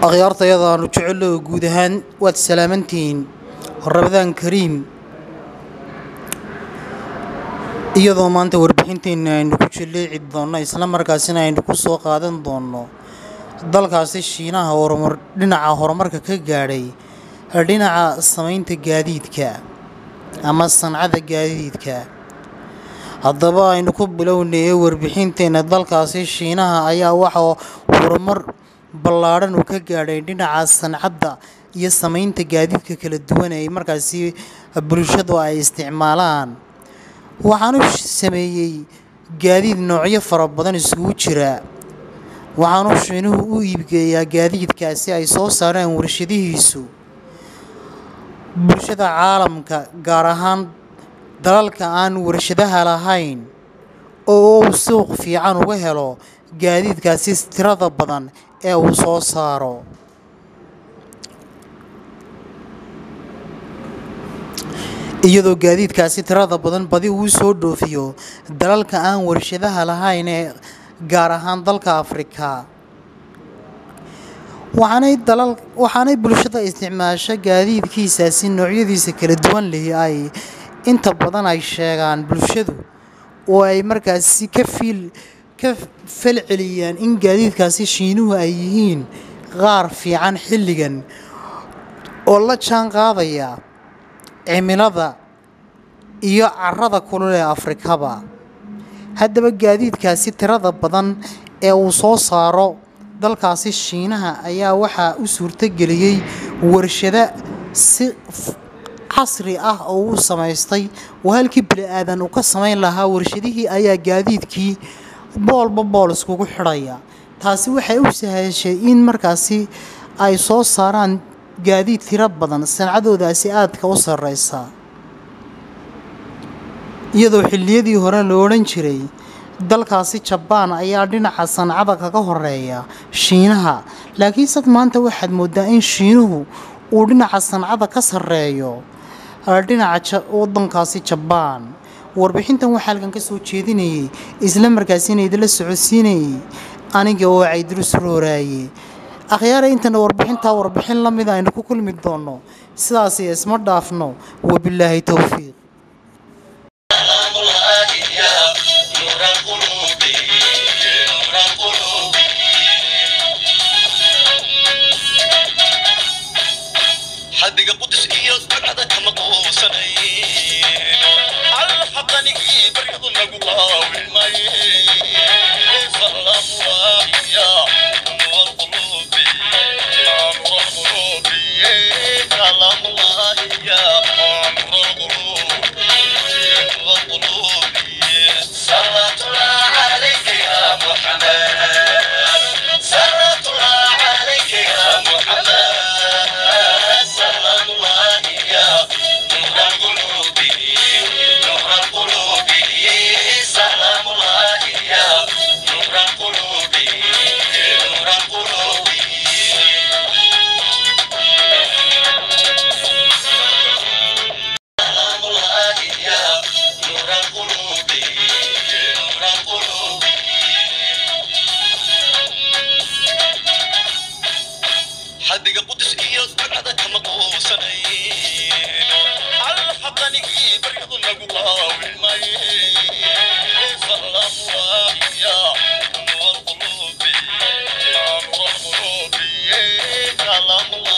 akhyaartayada aanu jecello guud ahaan waad salaamantihiin rabadaan kariim iyadoo maanta warbixinteenna aynu ku jilleeci doonno isla markaasina aynu ku soo qaadan doonno dalkaasi shiinaha horumar dhinaca horumarka ka gaadhay dhinaca samaynta gaadiidka ama sancada gaadiidka haddaba aynu ku bilownay warbixinteenna dalkaasi shiinaha ayaa waxaa horumar ballaadhan uu ka gaadhay dhinaca sancadda iyo samaynta gaadiidka kala duwan ee markaasi bulshadu ay isticmaalaan waxaanu sameeyey gaadiid noocyo fara badan isugu jira waxaanu shiinuhu u iibgeeyaa gaadiidkaasi ay soo saareen warshadihiisu bulshada caalamka gaar ahaan dalalka aan warshadaha lahayn oo uu suuq fiican uga helo gaadiidkaasi tirada badan ee uu soo saaro iyadoo gaadiidkaasi tirada badan badi uu soo dhoofiyo dalalka aan warshadaha lahayn ee gaar ahaan dalka afrika waxaanay dalal waxaanay bulshada isticmaasho gaadiidkiisaasi noocyadiisa kala duwan lihi ay inta badan ay sheegaan bulshadu oo ay markaasi ka fiil ka falceliyaan in gaadiidkaasi shiinuhu ay yihiin qaar fiican xilligan oo la jaan qaadaya cimilada iyo carrada kulul ee afrikaba haddaba gaadiidkaasi tirada badan ee uu soo saaro dalkaasi shiinaha ayaa waxaa u suurtogeliyey warshado si casri ah oo uu samaystay oo halkii bini aadan uu ka samayn lahaa warshadihii ayaa gaadiidkii boolba bool iskugu xidhaya taasi waxay u sahashay in markaasi ay soo saaraan gaadiid tiro badan sancadoodaasi aadka u sarreysa iyadoo xilliyadii hore la odhan jiray dalkaasi jabaan ayaa dhinaca sancada kaga horeeya shiinaha laakiinse maanta waxaad mooddaa in shiinuhu uu dhinaca sancada ka sarreeyo dhinaca waddankaasi jabaan warbixintan waxaa halkan ka soo jeedinayay isla markaasina idinla socodsiinayay aniga oo caydurus rooraaye akhyaara intana warbixintaa warbixin la mida aynu ku kulmi doonno sidaasi isma dhaafno wabilaahi towfiiq حدق قدس إياس بعد كما قوسني على حقني بريض نقوى والماي سلام الله يا نور قلوبي يا نور قلوبي سلام الله يا نور قلوبي نور قلوبي صلاة الله عليك يا محمد صلاة الله عليك يا محمد سلام الله يا نور القلوب نور القلوب سلام الله يا نور القلوب نور القلوب سلام الله يا نور القلوب نور القلوب حدق قدس إياس بعد كما قوسني على حقني بريض نقوى والماي سلام الله يا نور القلوب يا نور القلوب سلام الله